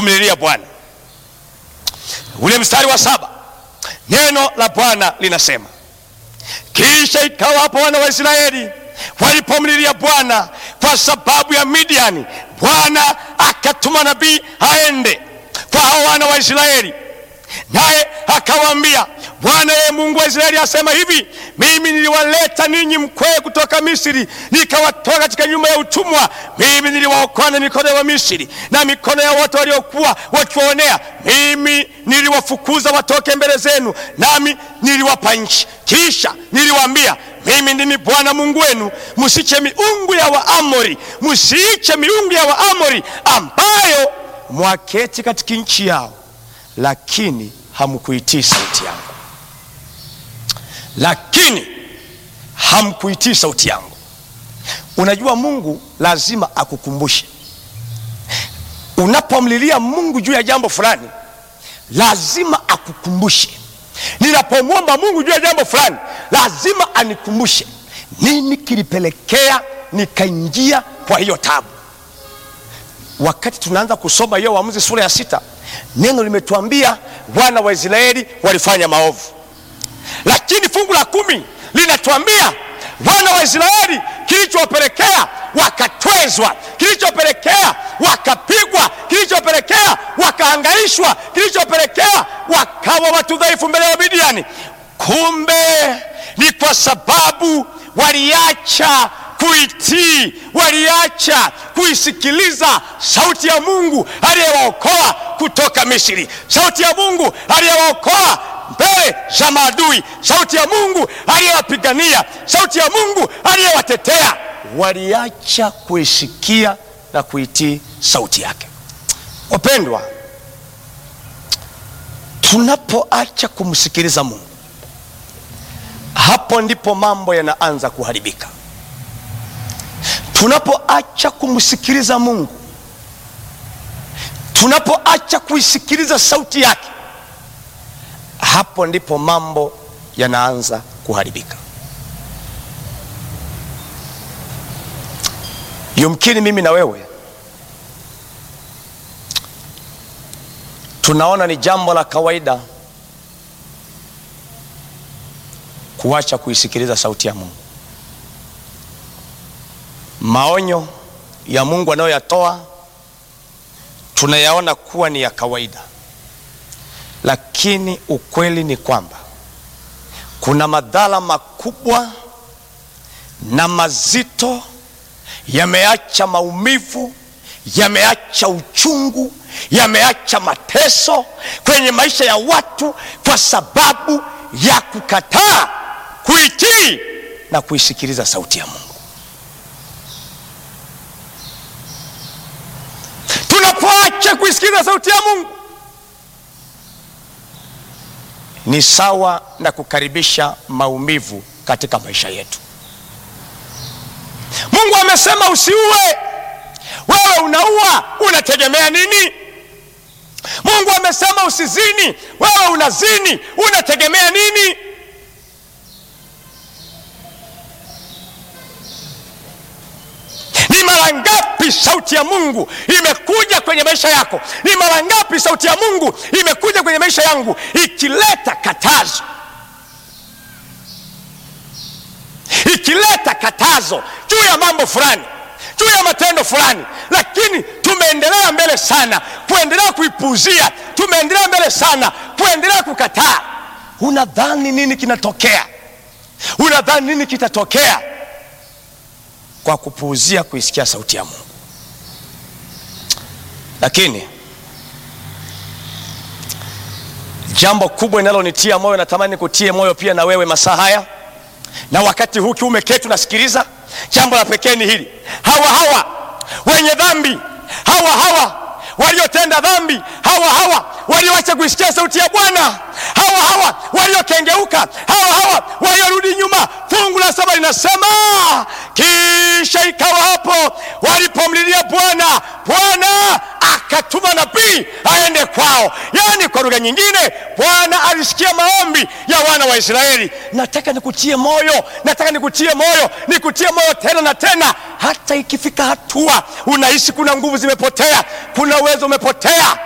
kumlilia Bwana. Ule mstari wa saba, neno la Bwana linasema kisha ikawa hapo wana wa Israeli walipomlilia Bwana kwa sababu ya Midiani, Bwana akatuma nabii aende kwa hao wana wa Israeli, naye akawaambia, Bwana yeye Mungu wa Israeli asema hivi, mimi niliwaleta ninyi mkwee kutoka Misri, nikawatoa katika nyumba ya utumwa. Mimi niliwaokoa na mikono ya Wamisri na mikono ya wote waliokuwa wakiwaonea. Mimi niliwafukuza watoke mbele zenu, nami niliwapa nchi. Kisha niliwaambia mimi ndimi Bwana Mungu wenu, msiche miungu ya Waamori, msiiche miungu ya Waamori ambayo mwaketi katika nchi yao, lakini hamkuitii sauti yangu, lakini hamkuitii sauti yangu. Unajua, Mungu lazima akukumbushe unapomlilia Mungu juu ya jambo fulani, lazima akukumbushe. Ninapomwomba Mungu juu ya jambo fulani, lazima anikumbushe nini kilipelekea nikaingia kwa hiyo tabu. Wakati tunaanza kusoma hiyo Waamuzi sura ya sita, neno limetuambia wana wa Israeli walifanya maovu, lakini fungu la kumi linatuambia wana wa Israeli kilichowapelekea wakatwezwa, kilichopelekea wakapigwa, kilichopelekea wakahangaishwa, kilichopelekea wakawa watu dhaifu mbele ya Midiani, kumbe ni kwa sababu waliacha kuitii, waliacha kuisikiliza sauti ya Mungu aliyewaokoa kutoka Misri, sauti ya Mungu aliyewaokoa mbele za maadui, sauti ya Mungu aliyewapigania, sauti ya Mungu aliyewatetea. Waliacha kuisikia na kuitii sauti yake. Wapendwa, tunapoacha kumsikiliza Mungu, hapo ndipo mambo yanaanza kuharibika. Tunapoacha kumsikiliza Mungu, tunapoacha kuisikiliza sauti yake, hapo ndipo mambo yanaanza kuharibika. Yumkini mimi na wewe tunaona ni jambo la kawaida kuacha kuisikiliza sauti ya Mungu. Maonyo ya Mungu anayoyatoa tunayaona kuwa ni ya kawaida, lakini ukweli ni kwamba kuna madhara makubwa na mazito, yameacha maumivu, yameacha uchungu, yameacha mateso kwenye maisha ya watu kwa sababu ya kukataa kuitii na kuisikiliza sauti ya Mungu. Tunapoacha kuisikiliza sauti ya Mungu ni sawa na kukaribisha maumivu katika maisha yetu. Mungu amesema usiue, wewe unaua, unategemea nini? Mungu amesema usizini, wewe unazini, unategemea nini? Ni mara ngapi sauti ya Mungu imekuja kwenye maisha yako? Ni mara ngapi sauti ya Mungu imekuja kwenye maisha yangu ikileta katazo, ikileta katazo juu ya mambo fulani, juu ya matendo fulani, lakini tumeendelea mbele sana kuendelea kuipuuzia, tumeendelea mbele sana kuendelea kukataa. Unadhani nini kinatokea? Unadhani nini kitatokea kwa kupuuzia kuisikia sauti ya Mungu? Lakini jambo kubwa linalonitia moyo, natamani kutie moyo pia na wewe masaa haya na wakati huu ukiwa umeketi unasikiliza, jambo la pekee ni hili: hawa hawa wenye dhambi, hawa hawa waliotenda dhambi, hawa hawa walioacha kuisikia sauti ya Bwana, hawa hawa waliokengeuka, hawa hawa waliorudi nyuma. Fungu la saba linasema kisha ikawa hapo walipomlilia Bwana, Bwana akatuma nabii aende kwao. Yaani, kwa lugha nyingine, Bwana alisikia maombi ya wana wa Israeli. Nataka nikutie moyo, nataka nikutie moyo, nikutie moyo tena na tena, hata ikifika hatua unahisi kuna nguvu zimepotea, kuna uwezo umepotea